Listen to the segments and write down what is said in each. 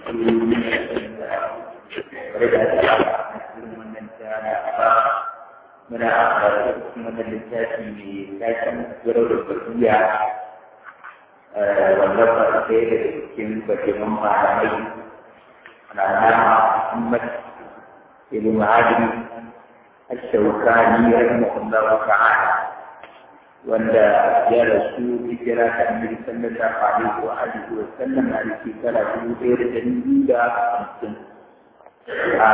muna amfani da wannan littafi mai taken gurar da bariya wanda ba su ɗaya daga cikin bakinan malamai na nama Muhammad ibn Adi الشوكاني رحمه الله تعالى wanda ya rasu hijira ta annabi sallallahu alaihi wa alihi wa sallam a shekara dubu ɗaya da ɗari biyu da hamsin a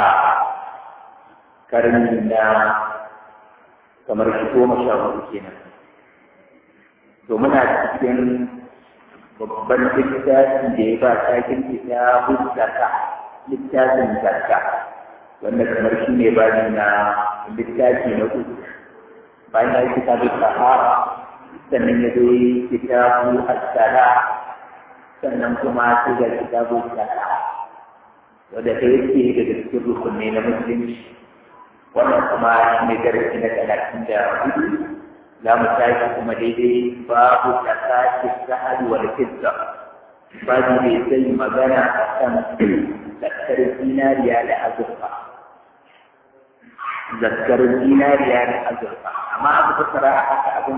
karni na kamar shi goma sha hudu kenan to muna cikin babban littafin da ya ba takin kitabun zakka littafin zakka wanda kamar shi ne bani na littafi na uku bayan ya yi kitabun sahara sannan ya zo yi kitabu asala sannan kuma sai ga kitabu sala wanda ta yake daga cikin rukunai na musulunci wannan kuma shi ne darasi na talatin da hudu za mu tashi kuma daidai babu tsakaki sa'adu wal fidda babu mai zai magana a kan zakkar zinariya da azurfa zakkar zinariya da azurfa amma aka fassara a haka abin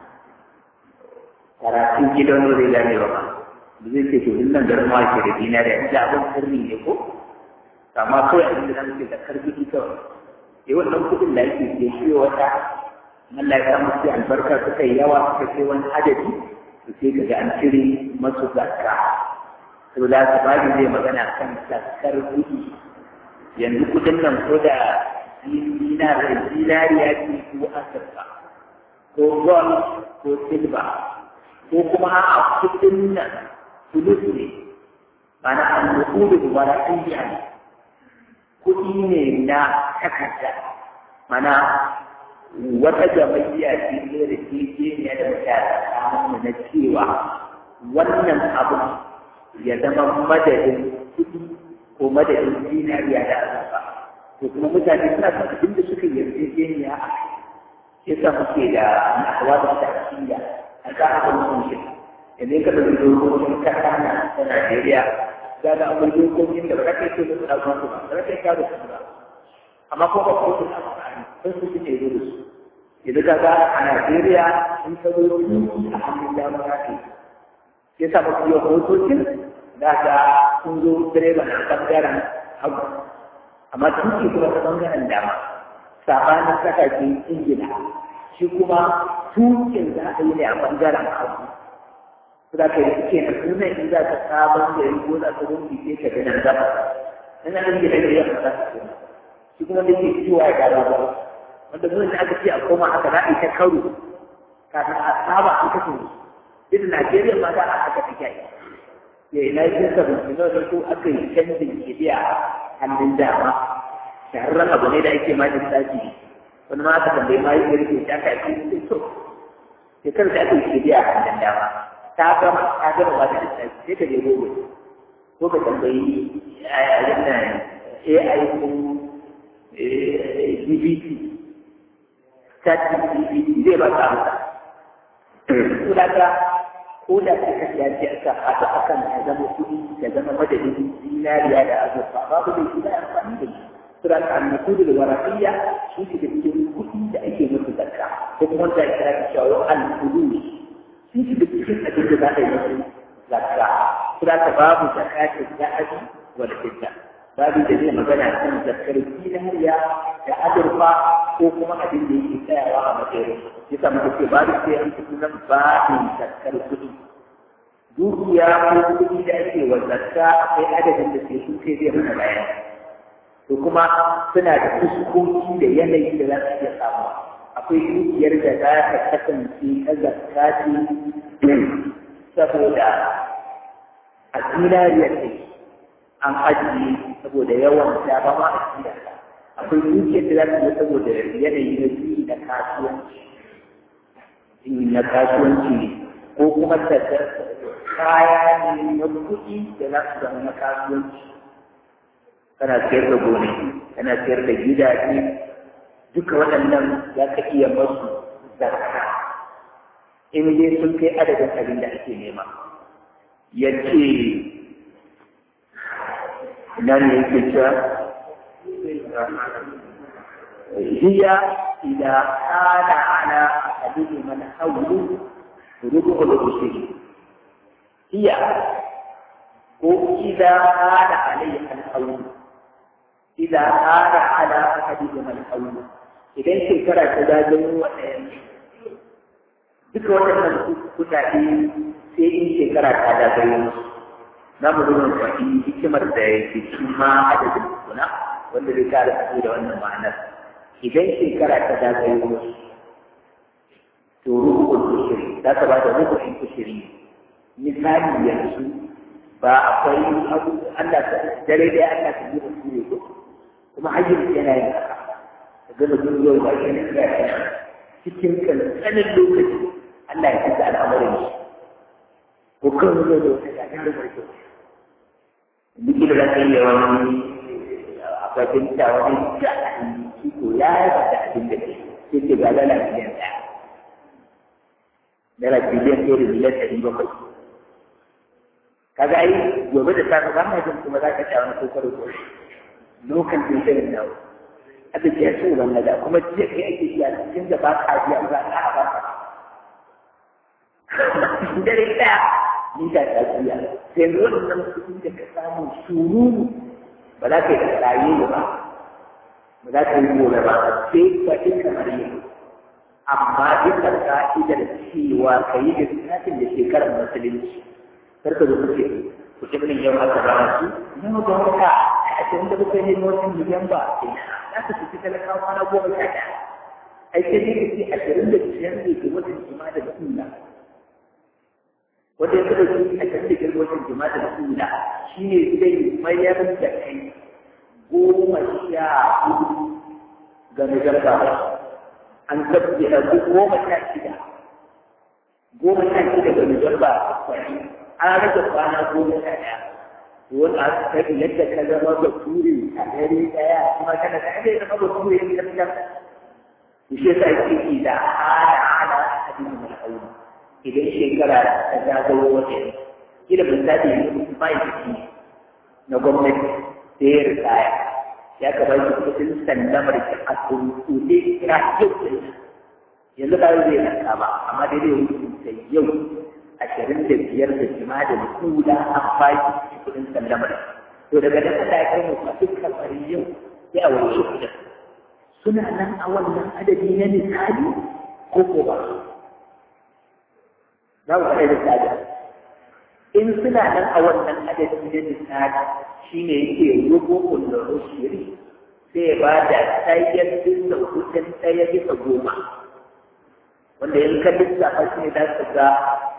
karatun gidan zai gane ba da zai ce to in nan garin ke da zinariya inda abin sirri ne ko amma kawai abin da zamu ce zakkar gidi kawai eh wannan kuɗin da ake ke shi wata Allah ya samu sai albarka suka yi yawa suka kai wani adadi to sai ka ga an cire masu zakka to da su bani zai magana kan zakkar kuɗi yanzu kuɗin nan ko da zinariya ce ko asirka ko gold ko silba ko kuma a kuɗin nan fulus ne mana an nukudu wara ɗaya ne kuɗi ne na takarda mana wata jama'iyya ce ne da ke ne da mutane na cewa wannan abu ya zama madadin kuɗi ko madadin zinariya da azurfa to kuma mutane suna son abin da suka yarjejeniya a kai sai sa muke da na'awa da ta'asiyya a ka haka mutum idan ka ɗauki dokokin kasa na ta Najeriya za ga akwai dokokin da ba za ka yi da su ɗauka su ba ba za ka yi karo su ba amma ko ba ko su na amfani sun su suke zo da su yanzu ka ga a Najeriya sun ka zo a hannun dama za ka yi sai sa mafi yau motocin da ga sun zo direba na ɓangaren hagu amma tuki kuma ta ɓangaren dama sabanin kasashen ingila shi kuma tukin za a yi ne a ɓangaren hagu za ka yi suke na sunan in za ka sabon gari ko za ka rumbi sai ka gina gaba ina nan gida da yamma za ka koma shi kuma da ke ciwa ya gara ba wanda mun da aka ce a koma haka za a yi ta karo kafin a saba a kashe irin Najeriya ma da a haka take yi ya ina yin sabon da ko aka yi canjin kibiya hannun dama shahararren abu ne da ake ma lissafi wani ma aka tambayi ma yi garke ta ka yi sai to shekarar da aka yi kibiya hannun dama ta gama ta gama ba da lissafi sai ka je gobe ko ka tambayi yayin nan AI ko DBT chat DBT zai ba ka amsa ko da ka ko da ka kashe ya ce aka haɗu akan ya zama kuɗi ya zama madadin zinariya da azurfa babu da shi da amfani da shi sura ta annakudu da warafiya shi ke da cikin kuɗi da ake musu zakka ko kuma wanda ya kira da cewa al-kudu shi ke da cikin abin da za a yi musu zakka sura ta babu zakatin zahabi wal fidda babu da zai magana kan zakkar zinariya da azurfa ko kuma abin da yake tsayawa a matsayin yasa muka ce babu sai an fito nan babin zakkar kuɗi dukiya ko kuɗi da ake wa zakka akwai adadin da ke sun sai zai mana bayan to kuma suna da fuskoki da yanayi da za su iya samu akwai dukiyar da za ta kasance ta zakka ce saboda a zinariyar ne an ajiye saboda yawan ta ba ma a cikin akwai dukiyar da za ta yi saboda yanayi na biyu na kasuwanci na kasuwanci ne ko kuma ta kaya ne na kuɗi da za su zama na kasuwanci kana sayar da gonaki kana sayar da gidaje duka waɗannan za ka iya masu zakka in dai sun kai adadin abin da ake nema ya ce ina ne yake cewa hiya idza kana ala ahadihi man hawlu rubu'ul ushri hiya ko idza kana alayhi al-hawlu idza kana ala ahadihi man hawlu idan shekara ta zagayo wa ɗayan duka waɗannan kuɗaɗe sai in shekara ta zagayo musu za mu zo mu faɗi hikimar da ya ke cikin ma adadin kuna wanda zai kare fito da wannan ma'anar idan shekara ta zagayo musu to rukun kushiri za ka ba da rukun kushiri misali yanzu ba akwai abu Allah ta dare dai Allah ta yi musu ne ko kuma hajjin yana yin haka ga mutum yau ba shi ne cikin kankanin lokaci Allah ya kasa al'amarin shi ko kan zo da wata gagarin mai kyau duk da za ka yi wani akwai binta wani da shi ko ya yi da abin da ke sai ke ga dala biliyan ɗaya dala biliyan ɗaya da miliyan ɗari bakwai kaga ai gobe da safe ba ma jin kuma za ka sha wani kokaro ko lokacin sai da dawo aka ce su wannan da kuma jiya kai ake iya cikin da ba ka biya za ka ba ka dare ɗaya ni da ta biya sai wannan kuɗin da ka samu sururu ba za ka yi da tsaye ba ba za ka yi gobe ba sai ka yi kamar yi amma duka ka'idar cewa ka yi da lissafin da shekarar musulunci kar ka zo kuce kuce min yau aka rana su yau da wata a ashirin da bakwai ne wasu miliyan ba za ka fi talakawa na goma sha ɗaya ai sai dai ka ce ashirin da biyar ne ke watan jima da sunna wanda ya kada su a kan da watan jima da sunna shi ne zai mayar da kai goma sha hudu ga nagarta an tabbi a goma sha shida goma sha shida ga nagarta an rage kwana goma sha ɗaya wani a kai yadda ka zama ba ture a dare ɗaya kuma kana da ɗaya zama ba ture ne gaskiya to shi yasa yake ki da ala ala hadin mai aure idan shekara ta zagayo wata kila misali yanzu bai ciki na gwamnati da ya ritaya ya kaba shi kudin sallamar ki a tuntuɗe kira yau yanzu ba zai ranka ba amma dai zai hukunta yau ashirin da biyar da jima da kula an baki kudin sallamar to daga nan Allah ya kai mu a dukkan bari yau sai a wani kudin suna nan a wannan adadi na misali ko ko ba za mu faɗa misali in suna nan a wannan adadi na misali shine yake rubo kullum shiri sai ba da ɗayan bisa kudin ɗaya bisa goma wanda in ka lissafa shi ne za ka ga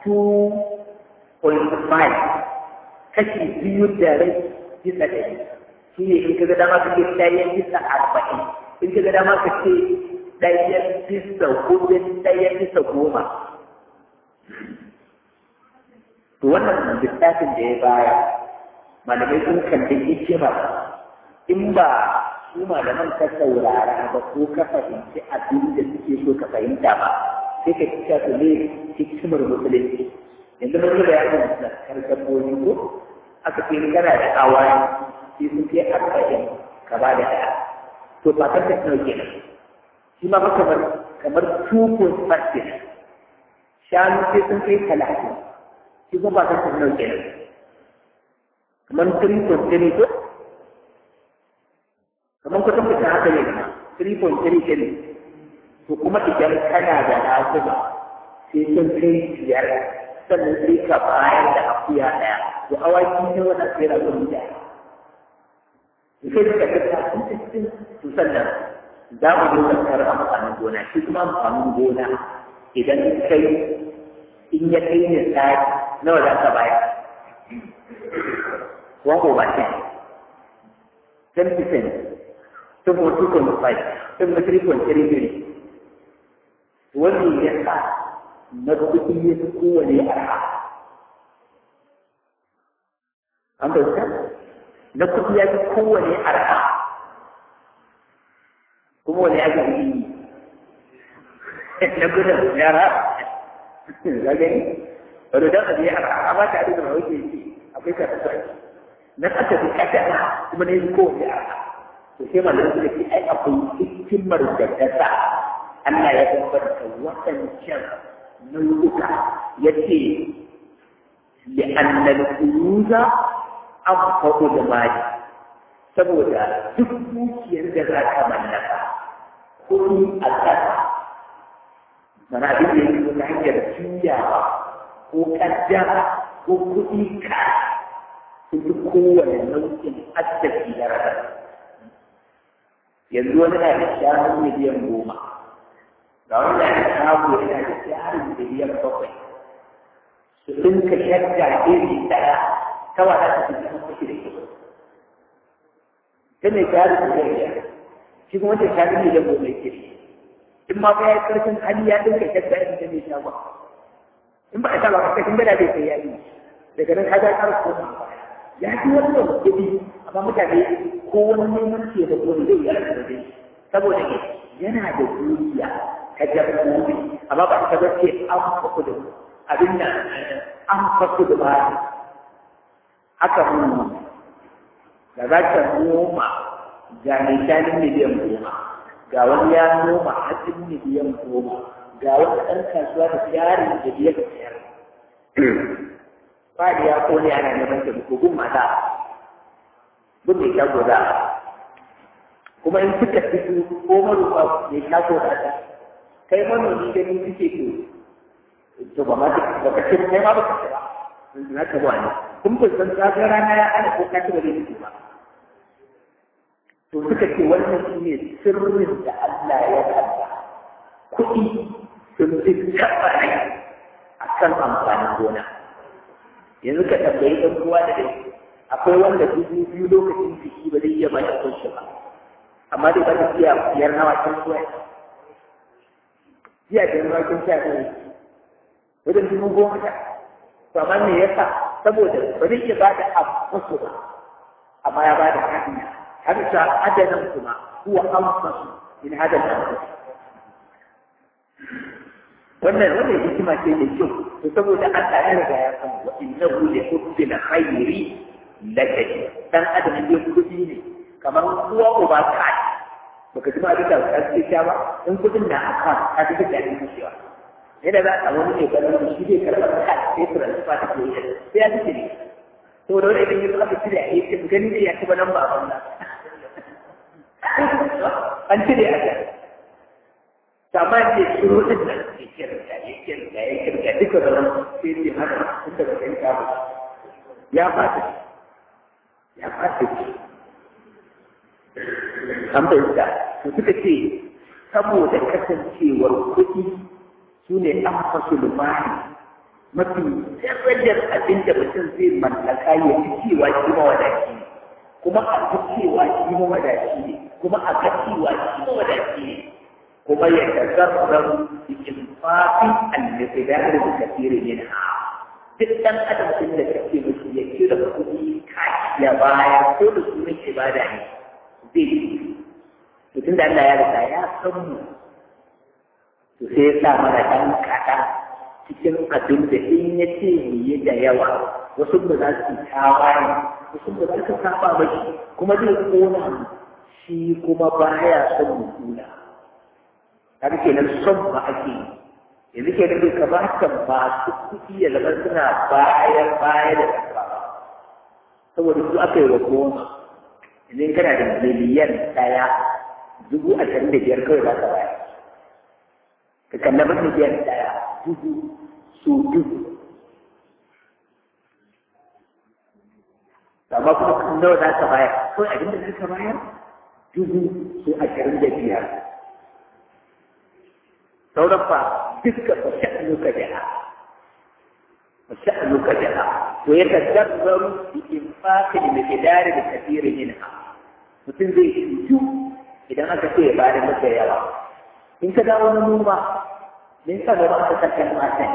2.5 kashi biyu da rai bisa ɗari shi ne in ka ga dama ka ce ɗayan bisa arba'in in ka ga dama ka ce ɗayan bisa hudun ɗayan bisa goma to wannan littafin da ya baya malamai sun kalli hikima in ba su malaman ka saurara ba ko ka fahimci abin da suke so ka fahimta ba sai ka cika su ne hikimar musulunci yanzu mun da yakin da karkatoji ko aka ce kana da awai sai sun kai arba'in ka ba da ɗaya to ba kan ta nawa kenan shi ma kamar kamar 2.5 kenan shanu sai sun kai talatin shi kuma ba kan ta nawa kenan kamar 3.3 ko kamar kusan kusan haka ne 3.3 kenan to kuma idan kana da lafiya sai sun kai biyar sannan sai ka bayar da akuya ɗaya to awaki ne wannan sai da kun da sai ka ga ta sun cikin to sannan za mu zo zakar amfanin gona shi kuma amfanin gona idan kai in ya kai ne tsari nawa za ka bayar one over ten ten percent sun kuma two point five sun kuma three point three three wanda ya sa na kuɗi ya fi kowane arha. An bauta? Na kuɗi ya fi kowane arha. Kuma wani ya gani na gudun yara. Za gani? Wadda don abu ya arha, amma ta abin da ma wuce ce, akwai ka ta sarki. na aka fi kadara kuma na yi kowace aka to sai malamin suka ce ai akwai hikimar da ta sa Allah ya bambanta waɗancan nau'uka ya ce li'annal kuruza an faɗo da mali saboda duk dukiyar da za ka mallaka kuɗi a ƙasa mana abin da yake ta hanyar juyawa ko ƙaddara ko kuɗi ka sun fi kowane nau'in arziki na ranar yanzu wani na da shanu miliyan goma ga wani na da shago yana da jarin miliyan bakwai su ɗinka shadda iri ɗaya ta wata ta fi kan kashi da kyau ta mai jarin miliyan biyar shi kuma wata shago miliyan goma yake da in ma ba ya karfin hali ya ɗinka shadda irin ta mai shago in ba a sa ba ka kashin gada bai kai yayi daga nan ka ga ƙara koma ya fi wannan kuɗi amma mutane ko wani neman ce da kuma zai yi da zai saboda ne yana da dukiya ta dabbobi amma ba ta ga ce an faku da abin da an faku da ba haka mun da za ka noma ga mai shanin miliyan goma ga wani ya noma hatsin miliyan goma ga wani ɗan kasuwa da jarin da biyar biyar fadi ya kone ana neman taimako gun mata gun mai shago da kuma in suka fito ko marufa mai shago da ta kai manomi gani suke to to ba ma ba ka ce kai ma ba ka ce ba na ka ba ne kun kun san tsakar rana ya ana ko ka ci ba zai ba to suka ce wannan shi ne sirrin da Allah ya kalla kuɗi sun fi taɓa a kan amfanin gona yanzu ka tambayi ɗan uwa da dai akwai wanda dubu biyu lokacin biki ba zai iya ba da kunshi ba amma dai ba ta iya biyar na waken suwa jiya da yan waken sha ne wajen dubu goma sha to amma me yasa saboda ba zai iya ba da abu ba amma ya ba da hanya har sa adanan kuma huwa anfasu min hadal anfas wannan wannan hikima ce da kyau to saboda Allah ya riga ya san wa innahu li hubbil khairi lakadi dan adam ne kudi ne kamar uwa uba ka baka ji ma duka ka ce ta ba in kudin na aka ka ji da ni cewa yana da a wani ne ganin shi zai karɓa ka sai ku rantsa ta ke sai ya ji ne to da wani idan ya zama cire a yake gani ne ya ci ba nan ba ban an cire a gari sama ce shiro din nan ya kirga ya kirga ya kirga duka da nan sai ce haka tun daga kai ka ba ya fata ya fata ce an fahimta to suka ce saboda kasancewar kuɗi su ne an fasu lumani mafi darajar abin da mutum zai mallaka ya fi cewa shi mawadaci ne kuma a fi cewa shi mawadaci ne kuma a ga cewa shi mawadaci ne kuma ya tazarrar cikin fafin al-miqdar da kafiri min ha duk dan adam din da kake musu ya kira kuɗi kashi ya baya ko da sunan ibada ne zai yi to tunda Allah ya riga ya san mu to sai ya sa mana dan kaɗan cikin abin da in ya ce mu yi da yawa wasu ba za su tawaye wasu ba za su saba mashi kuma zai kona mu shi kuma baya son mu kula kaga kenan son ba ake yi yanzu ke da bai kamata masu kuɗi ya zama suna bayan baya da ƙasa saboda su aka yi wa goma idan kana da miliyan ɗaya dubu ashirin da biyar kawai za ka bayar ka kalla miliyan ɗaya dubu su dubu amma kuma nawa za ka bayar kawai abin da za ka bayar dubu su ashirin da biyar sauran fa duka fa sha'anuka jaha fa sha'anuka jaha to ya tadabbaru bi infaqi bi miqdari bi kathiri minha mutum zai shuju idan aka ce ya bada masa yawa in ka dawo na noma me yasa da ba ka kasance matan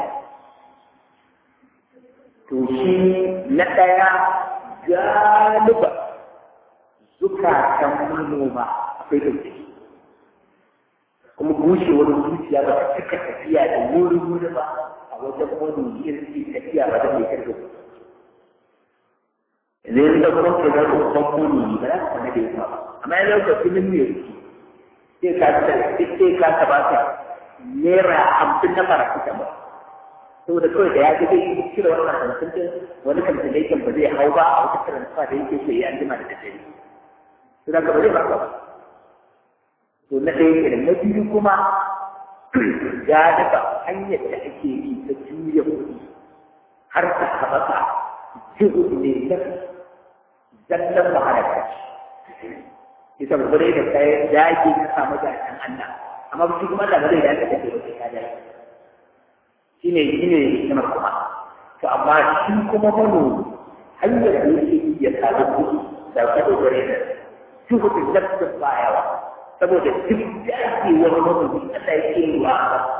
to shi na ɗaya galiba zukatan manoma akwai ɗauki kuma bushewar zuciya ba ta cika tafiya da wuri wuri ba a wajen wani irin tafiya ba da mai karfi yanzu yanzu kuma ka ga roƙon muni ba za ka sanar da yawa amma yanzu ka fi min mai sai ka sai ka ta ba ka naira hamsin na paracetamol saboda kawai da ya ga zai yi cire wannan hamsin din wani cancellation ba zai hau ba a wata transfer da yake so ya an jima da daddare to da ka ba zai ba ka ba to na ɗaya kenan na biyu kuma ya daga hanyar da ake yi ta juya kuɗi har ta haɓaka jihu ne ta zallan wahala ta ita gure da kai dage ka samu jakan Allah amma shi kuma Allah zai dace da kai wata kada shine shine hikimar kuma to amma shi kuma manomi hanyar da yake ya samu kuɗi da kada gure da jihu da zallan bayawa saboda duk da ake wani manomi Allah ya ke wa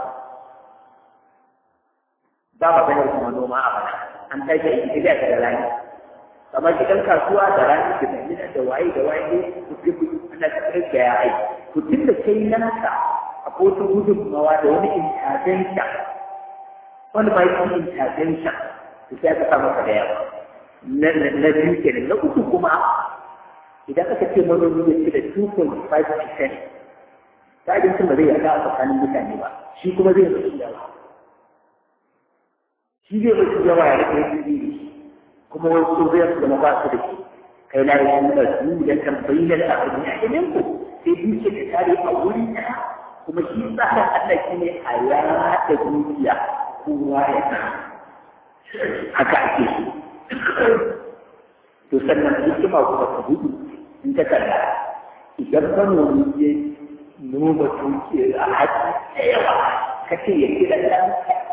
ba ma ganin kuma noma a bana an tashi a gida da rani kamar gidan kasuwa da rani da damina da waye da waye ku ji ku ana cikin da ya aiki ku tun da kai nasa a kotun gudunmawa da wani intazenta wani ba yi intazenta to sai aka samu ka da yawa na biyu kenan na uku kuma idan aka ce manomi ya ci da 2.5% ta abincin ba zai yaga a tsakanin mutane ba shi kuma zai rasu yawa shi zai rasu yawa ya rike yi kuma wasu zai su zama ba su da shi kai na yi da su da tambayi na da abin ya ɗin ku sai duke da tare a wuri ɗaya kuma shi tsarin Allah shi ne a yaɗa dukiya kowa ya san haka ake so to sannan hikima kuma ta gudu in ta kalla idan manomi ya noma tuki a haƙi da yawa ka ce ya kira ɗan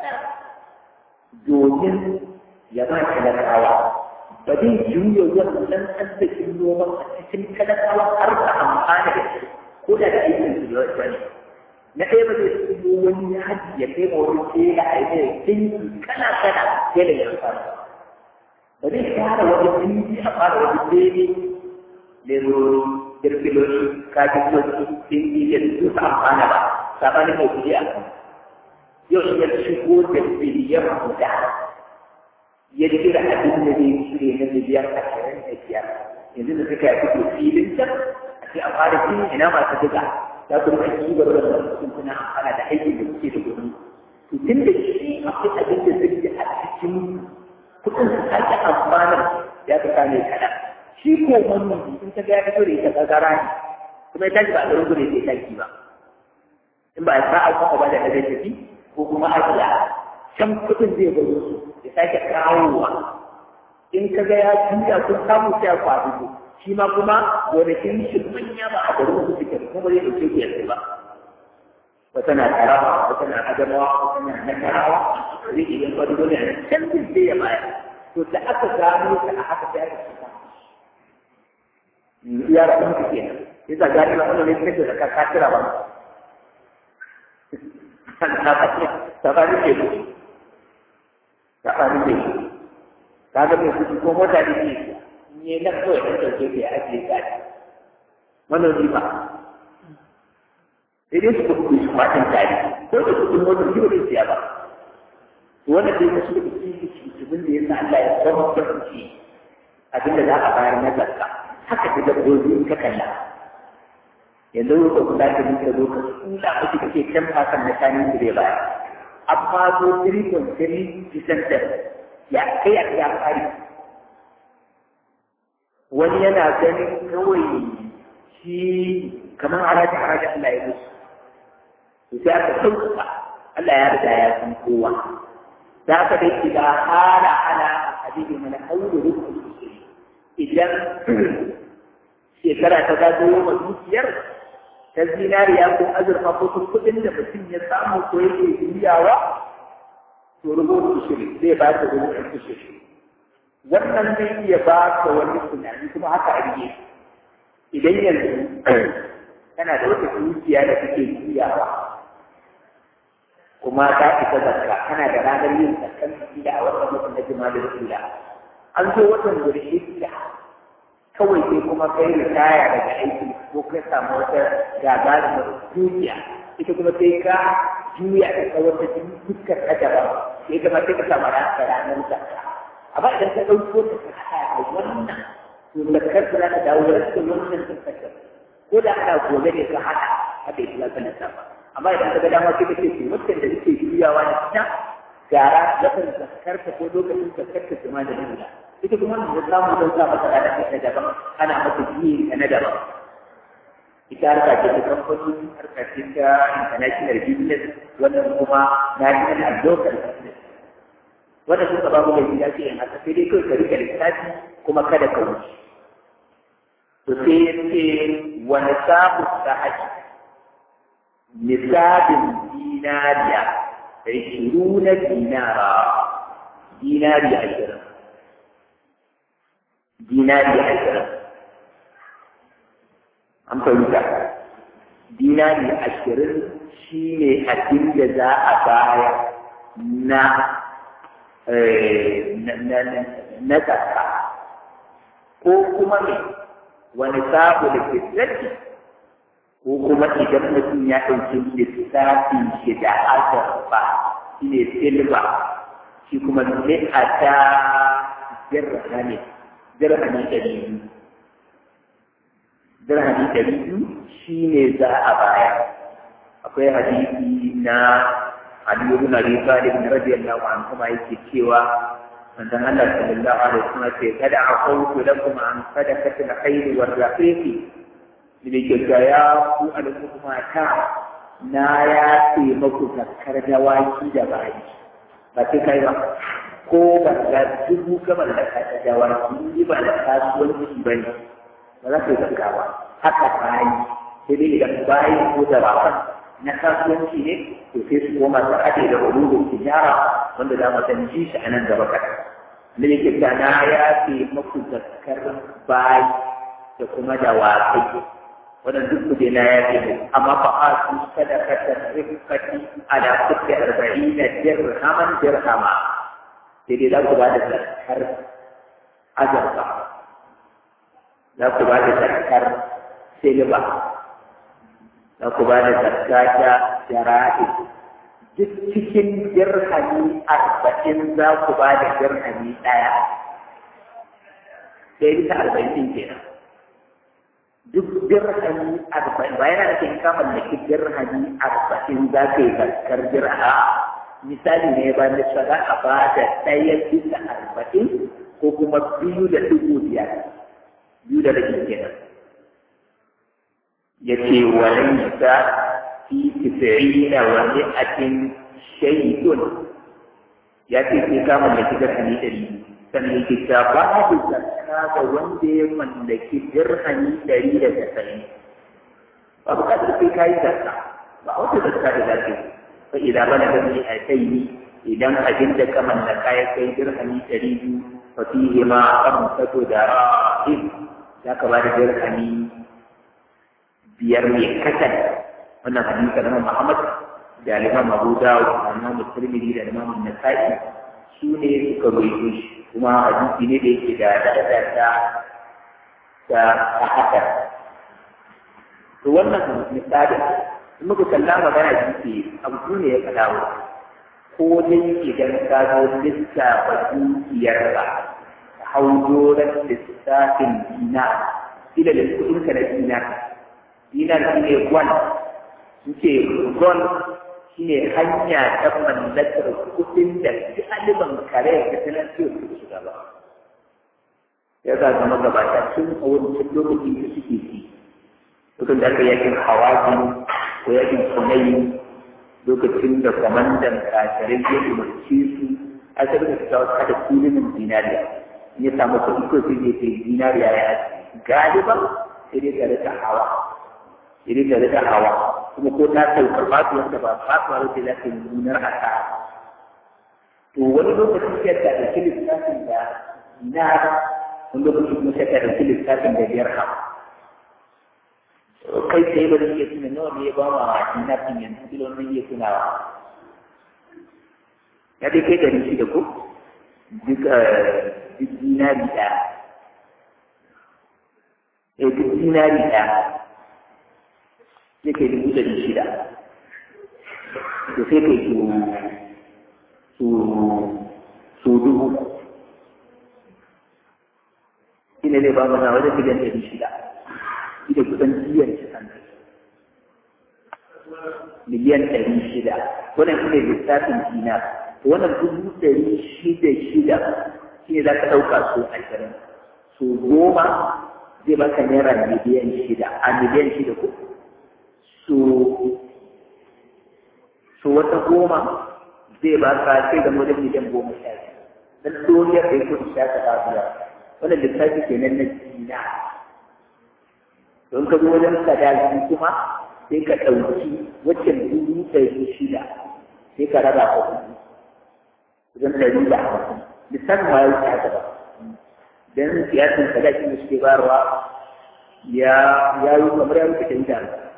domin ya ba talakawa ba zai juya wannan arzikin noman a cikin talakawa har ka amfana da shi ko da da aikin su da wani na ɗaya ba zai tsubo wani yaji ya kai ma wani tela a yi dinki kana kana tela ya fara ba zai fara wani dinki a fara wani bene lemurori kirkiloli kafin dinki da su amfana ba sabanin mai kuɗi a kan yau in ya shigo da biliyan guda ya jira abin da zai shirya na miliyan ashirin da biyar yanzu da suka yi fito filin can a ce a fara fili ina masu duka za ku rika ci gaba da wasu kuna amfana da aikin da kuke da kuɗi to tun da shi akwai abin da zai yi a cikin kuɗin su sake amfana ya ka kame kaɗan shi ko wannan in ka ga ya fito da ita gagara ne kuma ya tashi ba a ɗarin gudu ya tashi ba in ba a sa'a kuma ba da ɗaga tafi ko kuma ajiya can kuɗin zai baro su ya sake kawowa in ka ga ya juya kun samu sai a kwaɗo shi ma kuma gonakin shi manya ba a garin su suke kuma ba zai ɗauke ku yanzu ba wata na tarawa wata na adamawa wata na nasarawa zai iya kwado dole a can zai sai ya bayar to da aka gano ka a haka sai aka shiga ya rabu ku kenan yasa gani ba wannan ne sai da ka kira ba tsakanin teku tsakanin teku ka ga mai kuɗi ko mota da ke ne na kawai ɗan ɗauke ka ya ajiye ka ne manomi ba sai dai su kuɗi su matan tare ko da kuɗin mota shi ba zai siya ba to wannan dai wasu da kuɗi da cikin da ya sa Allah ya zama da kuɗi abin da za a bayar na zakka haka da dabbobi in ka kalla yanzu ka kula da muka zo ka tsula kuke kake can fasan na shanin su zai baya amma zo 3.3% ya kai a ya fari wani yana ganin kawai shi kamar haraji haraji Allah ya musu to sai aka sauƙaƙa Allah ya riga ya san kowa za ka dai shiga hala ala hadisi mana aure rukun idan shekara ta zagayo wa dukiyar ta zinariya ko azurfa ko kuɗin da mutum ya samu ko yake juyawa to rubutu shiri zai ba ka rubutu shiri wannan zai iya ba ka wani tunani kuma haka a rige idan yanzu kana da wata dukiya da kake juyawa kuma ta fita zakka kana da ranar yin zakkan da a watan mutum na jima'a da kula an zo watan gurshe da kawai sai kuma kai ritaya daga aiki ko kai samu wata gagarumar dukiya ita kuma sai ka juya ta ta wata fuskar ta daban sai kuma sai ka samu ranar ranar zakka a amma idan ka ɗauko ta ka haɗa da wannan to zakar za ta dawo da cikin wannan zakar ko da ana gobe ne ka haɗa haka ita za ka lissafa amma idan ka ga dama sai ka ce to mutum da suke juyawa da ita gara yakan zakar ta ko lokacin zakar ta kuma da nuna ita kuma wannan da samu don sa masa da ta daban ana masa biye na daban ita harka ce ta kamfani harka ce ta international business wannan kuma national and local business wanda suka ba mu da gida ce in haka sai dai kawai ka rike lissafi kuma kada ka wuce to sai ya ce wani sabu sahaji nisabin dinariya da shiru na dinara dinari ashirin dinari ashirin an fahimta dinari ashirin shi ne abin da za a bayar na na zakka ko kuma ne wani sabo da fitarki ko kuma idan mutum ya ɗauki lissafin shi da azurfa shi ne silba shi kuma ne a ta dirhami dirhami ɗari biyu dirhami ɗari biyu shi ne za a baya akwai hadisi na Ali ibn Abi Talib radiyallahu anhu ma yake cewa manzon Allah sallallahu alaihi wasallam ce kada aqulu lakum an sadaqati al-khayr war rafiqi ne ke ga ya ku al'umma ta na ya ce maku zakkar dawaki da bayi ba sai kai ba ko ba ga dubu kamar da ka dawaki ni ba da kasuwanci ba ne ba za ka yi zakka ba haka bayi sai dai idan bayi ko da ba na kasuwanci ne to sai su koma su haɗe da ululun tijara wanda za mu san ji shi a nan gaba kaɗan. Da yake ta na ya ce maku zakkar bayi da kuma da waƙai wannan duk kuje na ya ce amma fa a su sadaka ta rifkati ala kuɗi arba'in na dirhaman dirhama sai dai za ku ba da zakkar azurfa za ku ba da zakkar silba za ku ba da zakka ta jara'i duk cikin dirhami arba'in za ku ba da dirhami ɗaya sai bisa arba'in ɗin kenan duk dirhami arba'in ba yana da ka mallaki dirhami arba'in za ka yi zakkar dirha misali ne ba na za a ba da ɗaya bisa arba'in ko kuma biyu da dubu biyar biyu da rabin kenan yace walaysa fi tis'ina wa mi'atin shay'un ya ce sai ka mallaki dirhami ɗari sannan yake ta babu zakka ga wanda ya mallaki dirhami ɗari da tasa'in ba buƙatar sai ka yi zakka ba wata zakka da zafi fa idan bana da ni a kai ni idan abin da ka mallaka ya kai dirhami ɗari biyu fa fihi ma kamsatu da ra'in za ka ba da dirhami biyar ne kasan wannan hadisi na Muhammad da Imam Abu Dawud da Imam Tirmidhi da Imam Nasa'i su ne suka rawaito shi kuma hadisi ne da yake da daraja ta ta haka to wannan misali in muka kalla magana jiki abu ne ya kadawo ko dai idan ka zo lissafa dukiyar ba hau doron lissafin dina ila da kuɗinka na dina dinar shi ne gwan su ce gwan shi ne hanya ta mallakar kudin da ɗaliban kare da tattalin fiye su shiga ba ya za zama gabata tun a wancan lokacin da suke ci lokacin da aka yakin hawaji ko yakin kunayi lokacin da kwamandan kasarin ya umarci su a sarrafa su kawo kada kulinin zinariya in ya samu kuɗi ko sai ya ce zinariya ya galiban sai dai tare da hawa idan da rika hawa kuma ko ta saukar fatuwar da ba fatuwar da za ta yi nunar haka to wani lokacin sai ta ɗauki lissafin da na wani lokacin kuma sai ta ɗauki lissafin da biyar ha kai sai ba zai iya tuna nawa ne ya ba ma dinafin yanzu bilo ne iya tunawa ya dai kai ɗari shida ko duk duk dinari ɗaya eh duk dinari ɗaya sai kai dubu ɗari shida to sai kai su su su dubu shi ne zai ba mana wajen miliyan ɗari shida shi da kusan biyan shi kan miliyan ɗari shida wannan shi ne lissafin dinar to wannan dubu ɗari shida shida shi ne za ka ɗauka so ashirin so goma zai baka naira miliyan shida a miliyan shida ko so so wata goma zai baka sai da wajen miliyan goma sha biyu dan duniyar da yake sha ta lafiya wannan lissafi kenan na dina don ka zo wajen sadaki kuma sai ka ɗauki waccan dubu ɗari shida sai ka raba ka kuɗi wajen ɗari da hamsin lissafin ma ya wuce haka ba dan siyasan sadaki da suke bayarwa ya ya yi kamar ya wuce ɗari da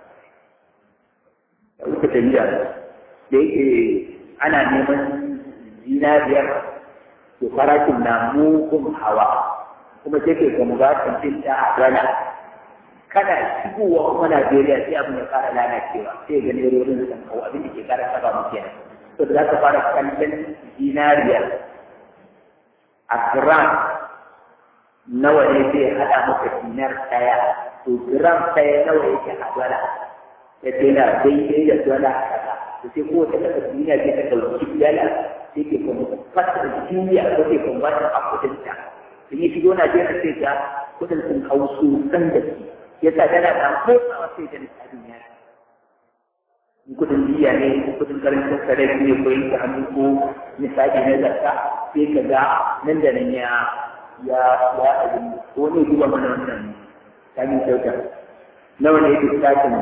ya wuce ɗari da da yake ana neman zinariyar to farashin na mugun hawa kuma sai ke ga mubatan din ta dala kana shigowa kuma Najeriya sai abin ya fara lalacewa sai ga nerorin sun kawo abin da ke kara saba mu kenan to da za ka fara kallon zinariya a gram nawa ne zai hada maka dinar daya to gram daya nawa yake a dala ya ce na daidai da dala a kasa to sai kowace kasa duniya ce ta ɗauki dala sai ke kuma fasar duniya ko ke kuma wata a kudinta sun yi shigo Najeriya sai ga kudin sun hau sosan da su ya sa dala da motsawa sai da lissafin ya in kudin biya ne ko kudin karancin sarari ne ko yanke hannu ko misali na zarta sai ka ga nan da nan ya ya ya abin ko ne duba mana wannan kamin kyauta nawa ne lissafin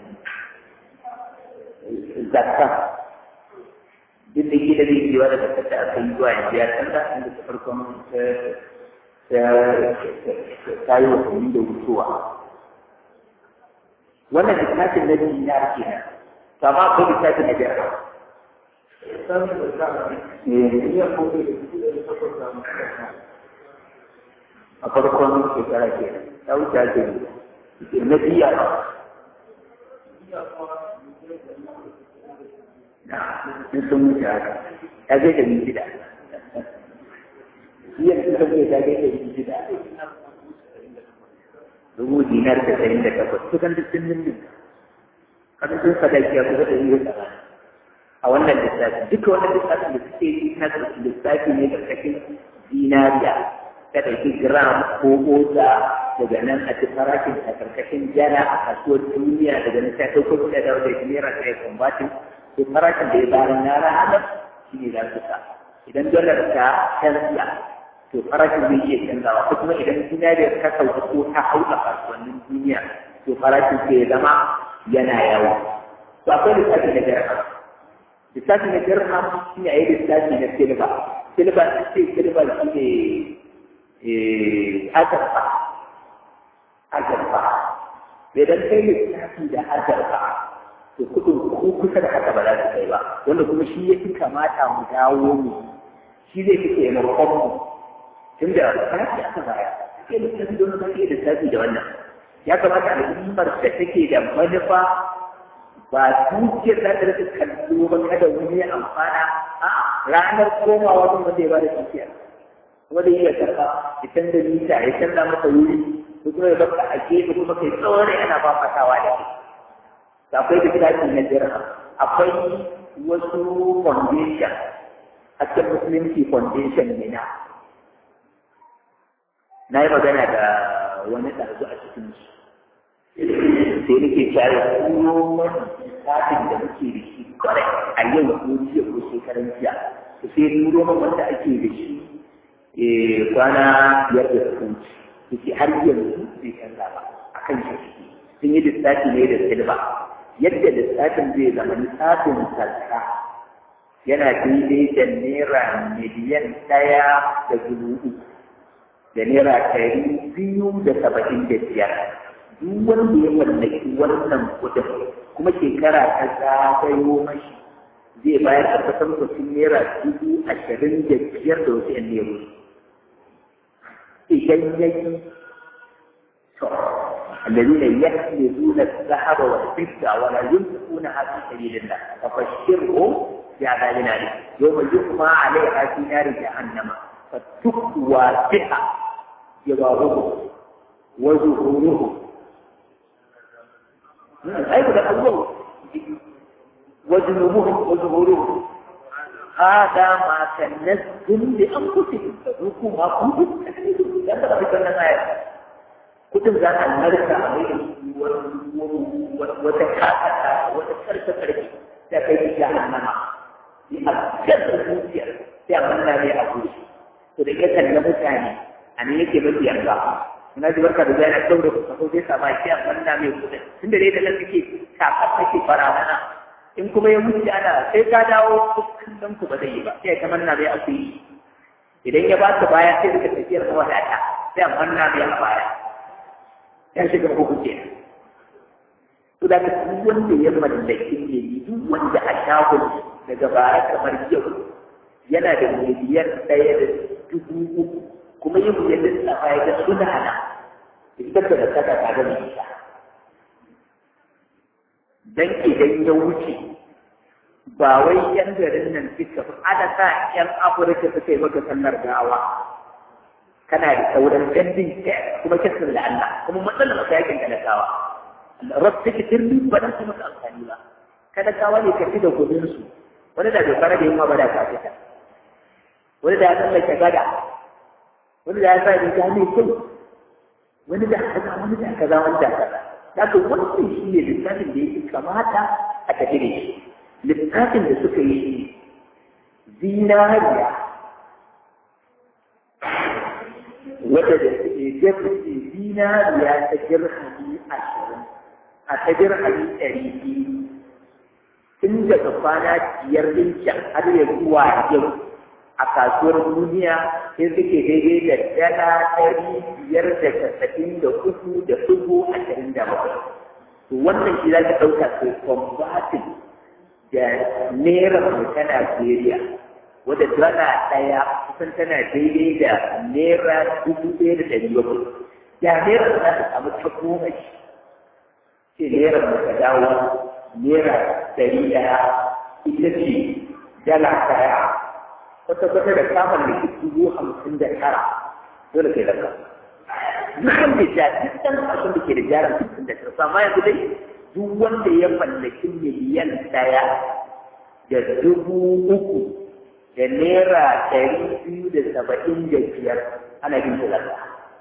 zakka duk da gida zai yi da zakka da aka yi zuwa yanzu ya canza inda ta farkon ta yi watanni da wucewa wannan littafin na dinar kenan kama ko littafin na biyar a farkon shekara kenan ta wuce ake na biya in sun wuce haka ya zai da min gida iya sun san ta zai da min gida dubu dinar da ɗari da takwas kusan duk sun nindin kasan sun sadaki ya kusa da yi a wannan lissafi duka wannan lissafin da suke yi na lissafi ne da kashin dinariya ta ɗauki gram ko oza daga nan a ci farashin a karkashin jana a kasuwar duniya daga nan ta ɗauko da dawo da naira ta yi kwambatin to farashin da ya bayar na ranar shi ne za su sa idan dalar ta canza to farashin zai iya canzawa ko kuma idan dinariyar ta sauka ko ta hau a kasuwannin duniya to farashin sai ya zama yana yawa to akwai lissafi na dirham lissafi na dirham shi ne a yi lissafi na silba silba ta ce silba shi ne azarfa azarfa idan kai lissafi da azarfa to kudin ko kusa da haka ba za su kai ba wanda kuma shi ya fi kamata mu dawo mu shi zai fi taimakon mu tun da farashi aka baya sai da tafi don zai iya lissafi da wannan ya kamata al'ummar da take da manufa ba dukiyar za ta rasa kallo ba kada wani ya amfana a ranar komawa wani wanda ya ba da dukiya wanda ya karɓa ya canza mita ya canza masa wuri ko kuma ya baka a gefe kuma kai tsawon yana fafatawa da kai akwai littafi na dirham akwai wasu foundation a cikin musulunci foundation ne na na yi magana da wani ɗazu a cikin su sai nake cewa kuma littafin da muke da shi kwarai a yau ko jiya ko shekaran jiya to sai turo min wanda ake da shi kwana biyar da suka wuce yake har yanzu bai canza ba akan shi sun yi lissafi ne da silba yadda lissafin zai zama lissafin sarka yana daidai da naira miliyan ɗaya da dubu uku da naira ɗari biyu da saba'in da biyar duk wanda ya mallaki wannan kuɗin kuma shekara ta zagayo mashi zai bayar da kusan kusan naira dubu ashirin da biyar da wasu ‘yan nero idan ya yi الذين يكنزون الذهب والفضة ولا ينفقونها في سبيل الله فبشرهم بعذاب أليم يوم يقمى عليها في نار جهنم فتكوى بها yabaruhu wa zuhuruhu ai da abubuwan wa junubuhum wa zuhuruhum هذا ما كنزتم لأنفسكم فذوقوا ما كنتم تكذبون لا تقبل لنا آية كتب ذات الملكة عليه وتكاكتا وتكركتا تكيد جهنم لأكثر الموسيقى تعملنا لأقول فإذا كان متعني أن يجب أن يرجع ina ji barka da zai na daure ku kaso zai sama shi a manna mai kudin tunda dai da nan kake kakar kake fara in kuma ya mutu ana sai ka dawo kullum ku ba zai yi ba sai ka manna bai aku yi idan ya ba ka baya sai ka tafiyar na wadata sai a manna bai a baya ya shiga uku ke to da duk wanda ya mallaki ne duk wanda a shagon daga baya kamar yau yana da miliyan ɗaya da dubu uku kuma yin miliyan da tsafa ya ga suna na ita da kaka ta ga mai ita dan idan ya wuce ba wai yan garin nan suka fi ada sa yan afirka suka yi maka sallar gawa kana da sauran gandun kuma kisan da Allah kuma matsalar ka yakin talakawa rasu take turmi ba dan su maka amfani ba talakawa ne ka fi da gudun su wani da bai fara da yin ba da ka fita wani da ya tsallake gada wani da ya sa riga mai kyau wani da kaza wani da kaza wani da kaza Daga wannan shi ne littafin da yake kamata a tafi da shi. Littafin da suka yi zinariya wadda da suke jefa zinariya ta jirhami ashirin a ta jirhami ɗari biyu tun daga kwana biyar ɗin can har ya zuwa yau a kasuwar duniya sai suke daidai da dala ɗari biyar da casa'in da uku da dubu ashirin da bakwai. To wannan shi za ka ɗauka sai kwambatin da naira mu ta Najeriya wadda dala ɗaya kusan tana daidai da naira dubu ɗaya da ɗari bakwai. Da naira za ta samu ta goma shi. Sai naira mu ta dawo naira ɗari ɗaya ita ce dala ɗaya wata kwata da kamar da ke dubu hamsin da tara dole kai daga duk wanda ya duk ɗan ƙasan da ke da jaran hamsin da tara amma yanzu dai duk wanda ya mallaki miliyan ɗaya da dubu uku da naira ɗari biyu da saba'in da biyar ana yin talaka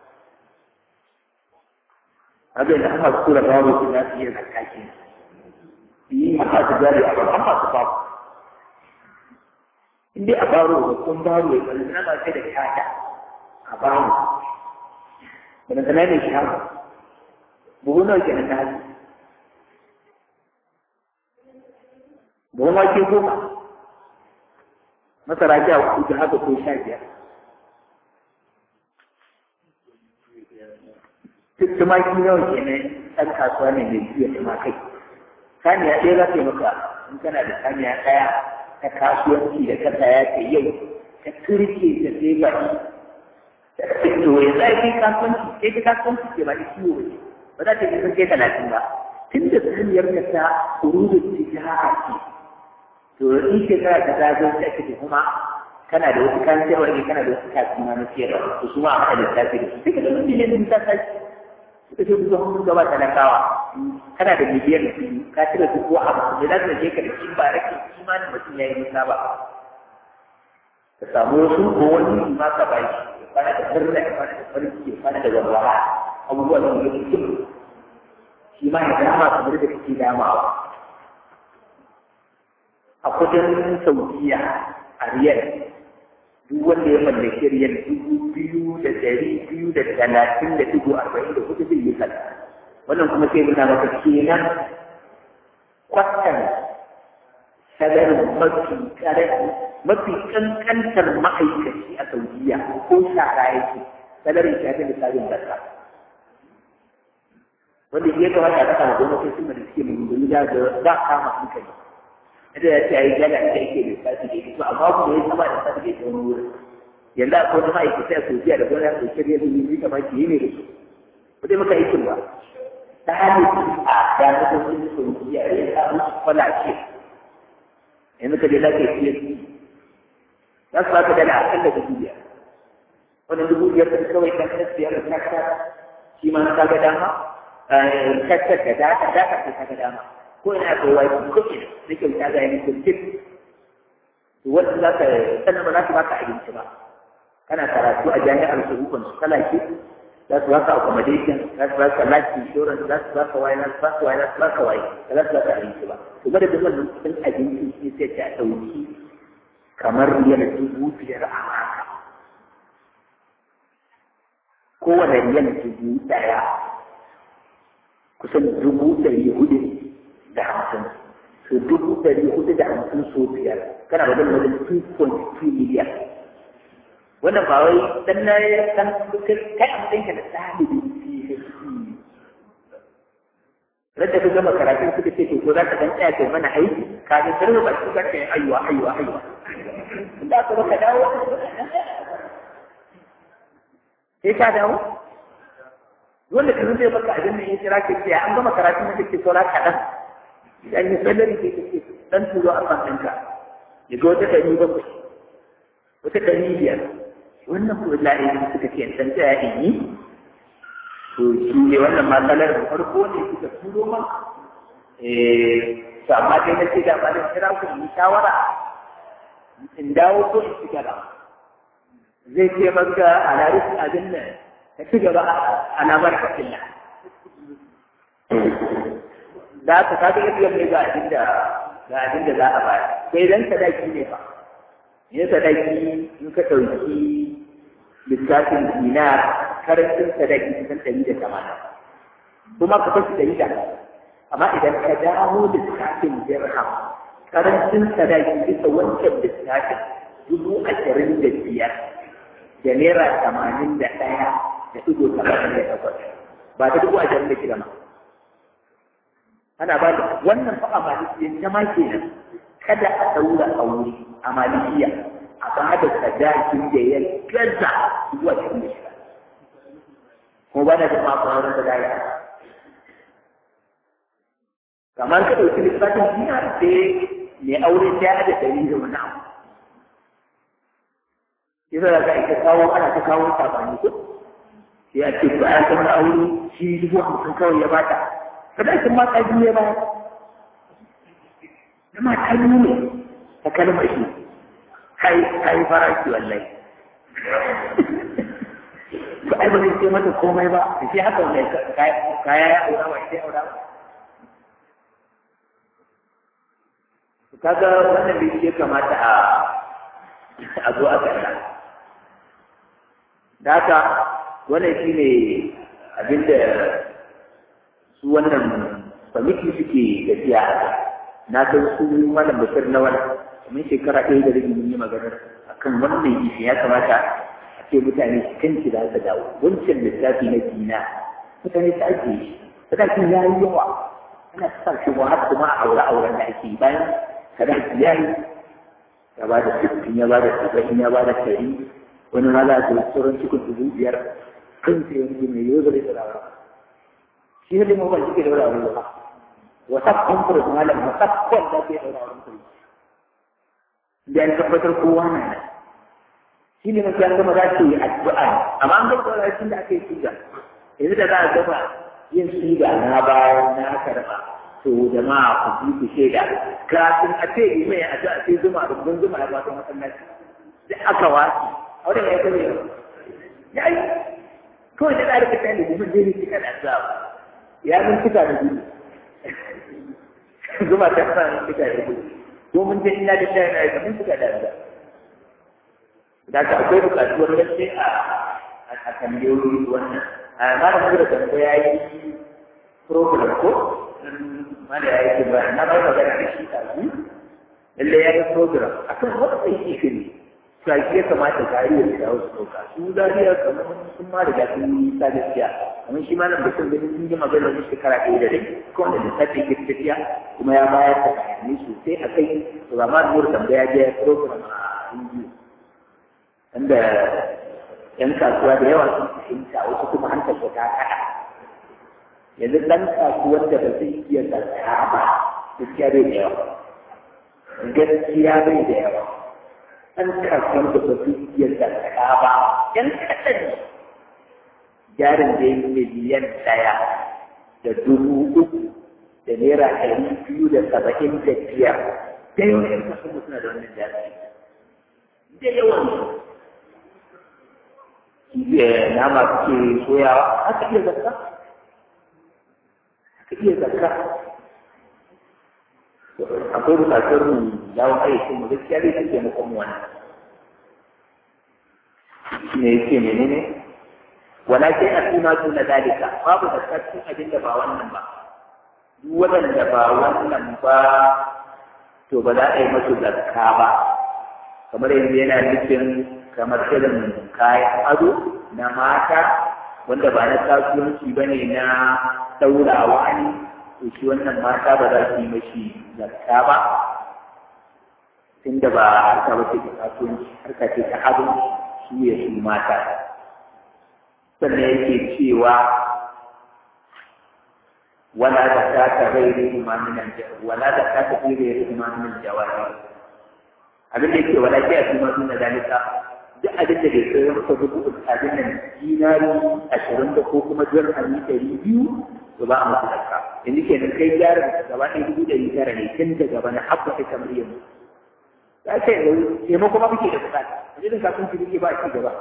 abin da aka kura babu su za su yi zakaki yi a masu jari a ban masu babu in dai a baro da kun baro ya kalli na sai da shata a baro da na ne shata buhu nawa ke nan hali buhu ma ke goma masara ja uku da haka ko sha biyar tumaki nawa ke nan ɗan kasuwa ne mai biya tumakai saniya ɗaya za ta yi maka in kana da saniya ɗaya ta kasuwanci da ka saya ta yau ta turke ta sai baki to ya za ki kasuwanci sai ta kasuwanci ke ba da ciwo ne ba za ta yi sun kai talatin ba tun da saniyar ka ta kurudu tijara ce to in shekara ta ta zo ta ce kuma kana da wasu kayan sayarwa ne kana da wasu kasuwa na sayarwa to su ma a haɗa lissafi da su sai ka ga mutum ne ta tashi suka ce su zama gaba talakawa kana da miliyan biyu ka cire dubu hamsin da za ka je ka da shi ba rake imanin mutum ya yi nisa ba ka samu wasu ko wani ma ka ba shi ya fara da murna ya fara da farki ya fara da walwala abubuwan da ya fi shi ma ya dama kamar da kake damawa a kudin saudiya a riyal duk wanda ya mallaki riyal dubu biyu da dari biyu da talatin da dubu arba'in da hudu zai yi sallah wannan kuma sai nuna maka kenan kwatan sadarin mafi karami mafi kankantar ma'aikaci a saudiya ko shara yake sadarin shi da misalin barka wanda ya kamata a kasa gwamnati sun da suke mai da ba kama hankali da ya ce a yi gada da yake da sati da ita amma kuma ya saba da sati da ita wani wurin yanzu akwai wani ma'aikata a sojiya da gwamnati da shirya da yi kamar ki yi ne da su ba dai maka aikin ba ta hanyar a da na gwamnati sojiya da ya samu su kwalace yanzu ka je lafiya fiye su za su baka dala a kan da dubu biyar wani dubu biyar da kawai kan kan siyar da kasa shi ma ka ga dama kasa da data data ka ga dama ko ina ko wai ko ina nake ta ga yin kuskure wanda za ka sannan ba za ka baka abinci ba kana karatu a jami'ar su hukun su kala ke za su baka accommodation za su baka life insurance za su baka waye za su baka waye za su baka waye ba za su baka abinci ba to ba da duk wannan kudin abinci shi sai ta dauki kamar riyal dubu biyar a haka kowane riyal dubu daya kusan dubu ɗari hudu da hamsin so dubu ɗari hudu da hamsin so biyar kana wajen wajen 2.2 miliyan wannan ba wai dan na dan kai a matsayin ka da ɗalibin Rada ka gama karatun suka ce to ko za ka dan tsaya kai mana aiki kafin sarrafa ba su zaka yi ayuwa ayuwa ayuwa da ka baka dawo sai ka dawo wanda ka zai baka abin nan ya kira ka ce an gama karatun da kake saura kaɗan idan ya salari ke kake dan turo a kan ɗinka ya ga wata ɗari bakwai wata ɗari biyar wannan kuma la'ayi suka ce dan tsaya in yi to shi ne wannan matsalar da farko ne suka turo ma eh to amma dai na ce da ba da kira ku in shawara in dawo ko in ci gaba zai ce maka a laris abin nan ka ci gaba a lamar kafilla da ka kaga yadda ne ga abin da ga abin da za a bayar sai dan sadaki ne fa ne sadaki in ka ɗauki lissafin dinar karancin sadaki kusan ɗari da tamanin kuma ka fashi ɗari da amma idan ka dawo lissafin dirham karancin sadaki bisa wancan lissafin dubu ashirin da biyar da naira tamanin da ɗaya da ɗigo tamanin da takwas ba ta dubu ashirin da shida ma ana ba da wannan fa a malikiyan jama kenan kada a ɗaura aure a malikiya a ba da sadakin da ya gaza zuwa cikin da shida ko ba da jama'a ko auren da daya kamar ka ɗauki lissafin dina sai mai aure ta da ɗari da wani abu yasa da ka ita kawo ana ta kawo sabani ko sai a ce ba ya san aure shi dubu hamsin kawai ya bata sadakin ma ta biyu ya ba na ma ta biyu ne ta kalmar shi kai kai farashi wallahi ba ai ba zai ce mata komai ba da shi haka wanda kaya ya aura ba sai aura ba kaga wannan bai ce kamata a a zo a kalla da haka wannan shi ne abinda su wannan kwamiti suke tafiya a kai na san su malam bashir na wani kamar shekara ɗaya da rabi mun yi maganar akan wannan ishi ya kamata a ce mutane kanki da aka dawo wancan lissafi na dina mutane ta ake shi sadakin ya yi yawa ana sa shi wa har kuma a aure auren da ake yi bayan sadaki ya yi ya ba da sittin ya ba da saba'in ya ba da ɗari wani ma za a ce sauran cikin dubu biyar kan sai wani mai yau zai tsara ba shi ne mu ban shi ke da wani abu ba wata kwamfura malam wata kwan da ke da wani abu da an tabbatar kowa na nan shi ne mafi an gama za su yi addu'a amma an gama da da aka yi siga yanzu da za a gama yin siga na bayan na karɓa to jama'a ku bi ku shaida kafin a ce yi mai addu'a sai zuma rubun zuma ya bata masallaci da aka wasi a wurin ya kare ya yi kawai da ɗari ka tani mun je ni cika da addu'a ya mun cika da gudu zuma ta fara mun cika da gudu ko mun je ina da shayi na mun cika da addu'a da ka akwai bukatuwar gaske a a tambayoyi wannan a ma da da tambaya yi program ko ma da yayi ba na ba magana da shi ta yi lalle yayi program akan wata sai shi ne sai ya kamata ka yi da wasu dauka su zariya kamar sun ma riga sun yi ta gaskiya amma shi ma nan da sun gani sun yi magana da shekara ɗaya da rai ko wanda lissafi ke tafiya kuma ya bayar da bayanai sosai a kai to ba ma da tambaya ya program a indiya wanda ‘yan kasuwa da yawa sun fahimta wasu kuma hankali ta kaɗa yanzu ɗan kasuwar da ba zai iya tsaka ba gaskiya bai da yawa gaskiya bai da yawa ɗan kasuwar da ba zai iya tsaka ba ‘yan kaɗan jarin da ya miliyan ɗaya da dubu uku da naira ɗari biyu da saba'in da biyar da yawan ‘yan kasuwa suna da wannan jari da yawan nama suke soyawa haka iya zakka haka iya zakka akwai bukatar mu yawon aikin mu gaskiya zai suke mu kuma wannan ne yake menene wala sai a suna tuna dalika babu zakka cikin abin da ba wannan ba duk waɗanda ba wannan ba to ba za a yi masu zakka ba kamar yanzu yana nufin kamar irin kayan ado na mata wanda ba na kasuwanci ba ne na ɗaurawa ne to shi wannan mata ba za su yi mashi zakka ba tunda ba harka ba ce ta kasuwanci harka ce ta ado su ya su mata sannan yake cewa wala da ta ta gairi imamin wala da ta ta gairi imamin jawari abin da yake wala ke a cikin masu na dalika duk abin da bai kai masa dubu abin nan dinari ashirin da ko kuma dirhami ɗari biyu to ba a masa zakka yanzu ke nan kai jarin gaba ɗaya dubu ɗari tara ne tun da gaba na habba ta kamar yanzu ya ce yanzu taimako ma muke da buƙata irin kasuwanci muke ba ci gaba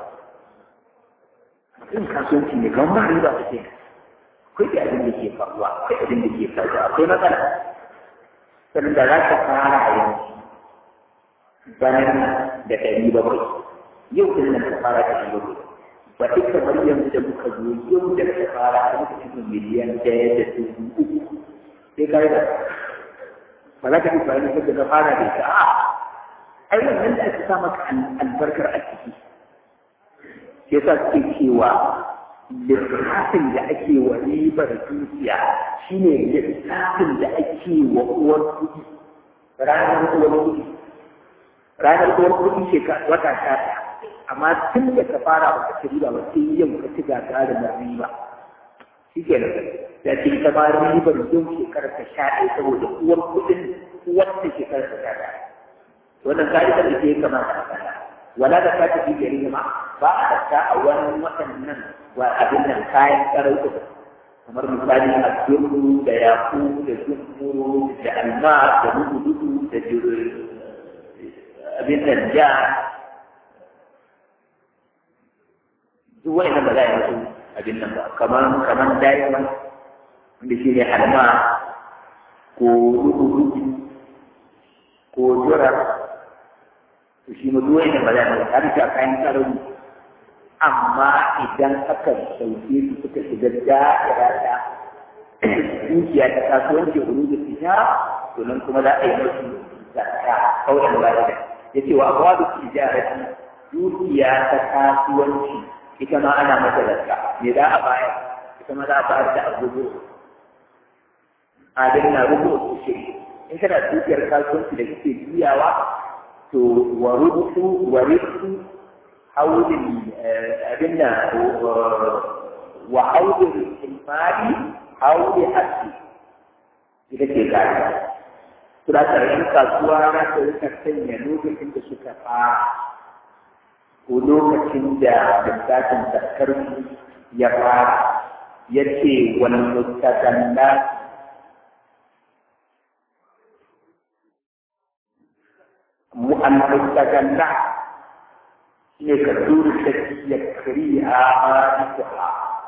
irin kasuwanci ne kamar ba riba ta ke akwai da abin da ke faruwa akwai abin da ke faruwa akwai matsala sannan da za ka fara yanzu bayan da ɗari bakwai yau din nan ka fara da ɗari bakwai ba duk kamar yanzu da muka zo yau da ka fara da muka cikin miliyan ɗaya da dubu uku sai ka yi da ba za ka yi bayan da ka fara da ita a ai wannan da aka sa maka albarkar a ciki sai sa suke cewa lissafin da ake wa ribar dukiya shine lissafin da ake wa uwar kuɗi ranar uwar kuɗi ranar uwar kuɗi ce wata sha ɗaya amma tun da ka fara ba ka ci riba ba sai yau ka ci gagarin da riba shi ke da da ce ta ba ribar yau shekarar ta sha ɗaya saboda uwar kuɗin wata shekarar ta sha ɗaya wannan ka'idar da ke kamata a kalla wala da ka tafi gari ma ba a daka a wani waɗannan wa abin nan kayan karau kamar misali a zurru da yaku da zurru da alma da dudu da abin nan ja duk wani ba za a yi wasu abin nan ba kamar kamar diamond wanda shi ne alma ko rudu ko jura to shi ma duk wani ba za a yi har da kayan karau amma idan aka sauke su suka shiga da'ira da dukiya ta kasuwanci huru da tijara to nan kuma za a yi musu zakka kawai da ba ya ce wa abuwa da tijarati dukiya ta kasuwanci ita ma ana mata zakka me za a bayar ita ma za a bayar da abubu adin na rubu shi in kana dukiyar kasuwanci da kake juyawa to wa rubu wa rubu haulin abin da wa haulin imani hauli haske ita ce gari suna tsarin kasuwa na ta rika sanya lokacin da suka fara ko lokacin da lissafin zakar ya fara ya ce wani mustaganna mu'an mustaganna ne ka duru ta ya kari a ma'aikuha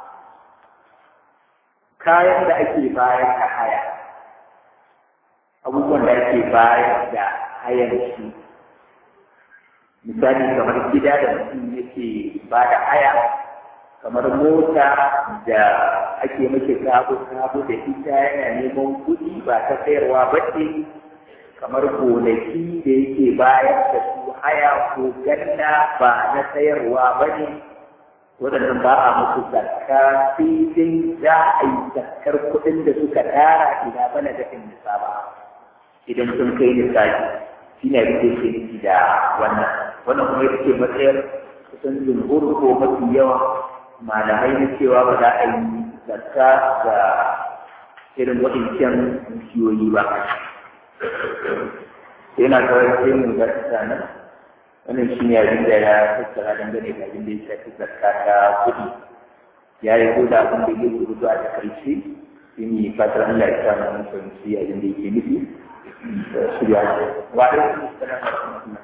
kayan da ake bayar da haya abubuwan da ake bayar da hayar shi misali kamar gida da mutum yake ba da haya kamar mota da ake mace sabo sabo da ita yana neman kuɗi ba ta sayarwa ba ce kamar gonaki da yake bayar da su haya ko ganna ba na sayarwa ba ne waɗannan ba a musu zakka sai dai za a yi zakkar kuɗin da suka tara ina bana da nisa ba idan sun kai nisabi shi ne abin da yake nufi da wannan wannan kuma ita ce matsayar kusan jumhur ko mafi yawan malamai na cewa ba za a yi zakka ga irin waɗancan dukiyoyi ba yana kawai sai mu ga nan wannan shi ne abin da ya tattara dangane da abin da ya shafi zakka ta kuɗi ya yi ko da abin da ya rubutu a takaice shi ne fatar Allah ya sa mu fahimci abin da yake nufi da shirya wa alaikum assalam wa rahmatullah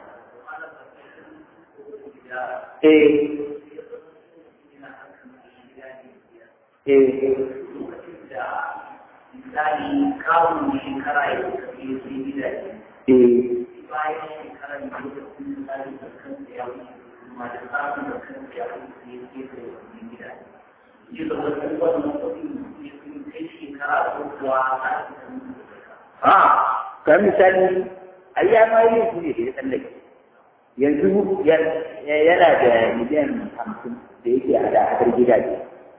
eh eh misali kawun shekara ya tafi sai gidaje eh bayan shekarar da lokacin misali da kansa ya wuce kuma da samun da kansa ya wuce ya ke da wani gidaje ji da wasu wannan kuɗin ya fi kai shekara ko kuwa za su samu a kan misali ai ya ma yi su ne da ya tsallake yanzu yana da miliyan hamsin da yake a da hadar gidaje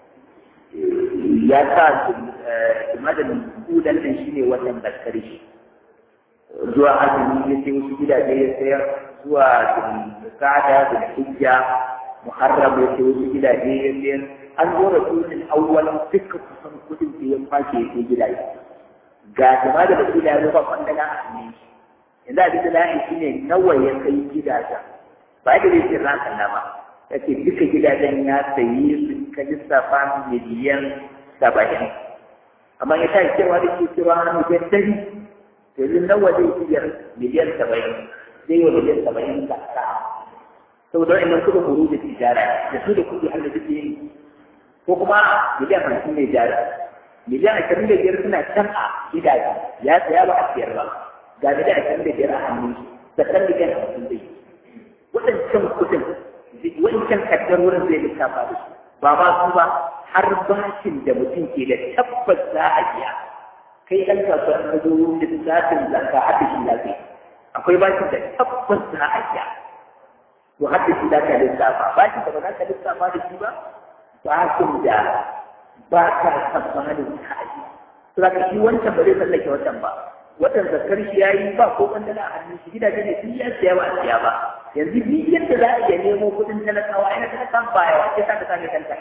ya sa madadin kudan nan shi ne wannan baskar shi zuwa azumi ya sai wasu gidaje ya sayar zuwa kada da hijja muharram ya sai wasu gidaje ya sayar an zo da sunan awwal duka kusan kudin da ya kwashe ya sai gidaje ga jama'a da basira ya rufa kwandala a hannun shi yanzu abin da la'in shi ne nawa ya kai gidajen ba da zai ce ranka na ba ya ce duka gidajen ya sayi su ka lissafa miliyan saba'in amma ya tashi cewa da ke cewa na miliyan dari yanzu nawa zai iya miliyan saba'in zai yi wa miliyan saba'in zakka saboda wa'annan kuɗin huru da tijara da su da kuɗi har da suke yi ko kuma miliyan hamsin ne jara miliyan ashirin da biyar suna can a gidaje ya saya ba a siyar ba ga miliyan ashirin da biyar a hannun shi zakkan miliyan hamsin zai waɗancan kuɗin wancan kaddar wurin zai lissafa da su ba ma su ba har bashin da mutum ke da tabbas za a biya kai ɗan kasuwa ka zo lissafin zakka har da shi lafiya akwai bashin da tabbas za a biya to har da shi za ka lissafa bashin da ba za ka lissafa da shi ba bashin da ba ka tsammanin ka yi to za ka shi wancan ba zai tsallake wancan ba watan zakar shi ya yi ba ko wanda na hannun shi gidaje ne sun ya siya ba a siya ba yanzu duk yadda za a iya nemo kuɗin talakawa ina talakan baya wa sai ka same kanta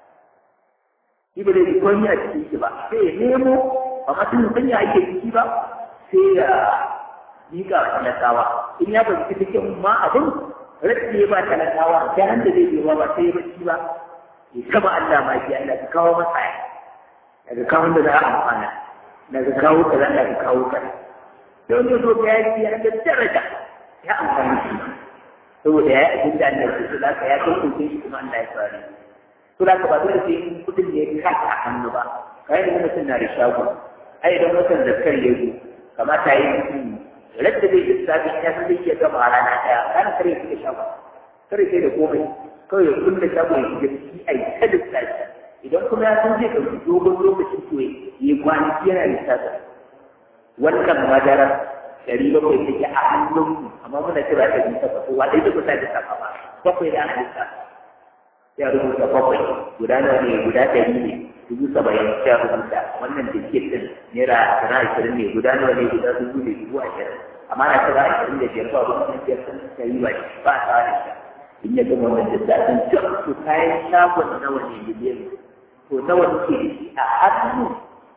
shi ba zai komai a cikin shi ba sai ya nemo ba ma sun san ya ake ciki ba sai ya miƙa wa talakawa in ya fahimci cikin ma abin rage ba talakawa ta handa zai biyo ba sai ya bacci ba ya kama Allah ma shi Allah ka kawo masa ya daga kawo da za a amfana daga kawo ka za ka kawo ka don ya zo ka yaki ya da daraja ya amfani shi saboda ya yi abin da Allah ke so zaka ya kai kuke shi kuma Allah ya tsare to da ka ba dole sai in kudin ne ya kaka a hannu ba kai da mutum na da shago ai idan watan zakar ya zo kamata yi mutum radda zai lissafi ya san zai iya gama a rana ɗaya kana kare shi da shago kare sai da komai kawai ya kulle shago ya shiga ciki a yi ta lissafi idan kuma ya san zai ɗauki dogon lokacin to ya yi kwanaki yana lissafi wannan madarar ɗari bakwai take a hannun amma muna kira ta bi ta kowa ɗaya da kusa da safa ba bakwai da ana lissafi ya rubuta bakwai guda nawa ne guda ɗari ne dubu saba'in ya rubuta wannan tiket ɗin naira ashirin ashirin ne guda nawa ne guda dubu ne dubu ashirin amma na kira ashirin da biyar ba wani biyar sun ta yi ba ba a tsara shi in ya gama wannan lissafin can to kayan shagon nawa ne miliyan to nawa nake da shi a hannu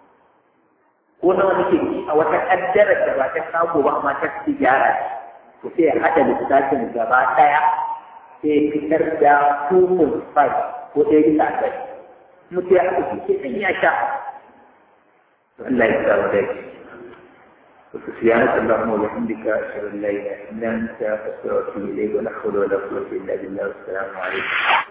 ko nawa nake da shi a wata kaddara da ba ta shago ba amma ta ci gyara to sai ya haɗa lissafin gaba ɗaya sai ya fitar da 2.5 ko ɗaya bisa ɗari mutu ya haɗa shi sai ya sha Allah ya sa wa dai سبحانك اللهم وبحمدك أشهد أن لا إله إلا أنت أستغفرك إليك ولا حول ولا قوة إلا بالله والسلام عليكم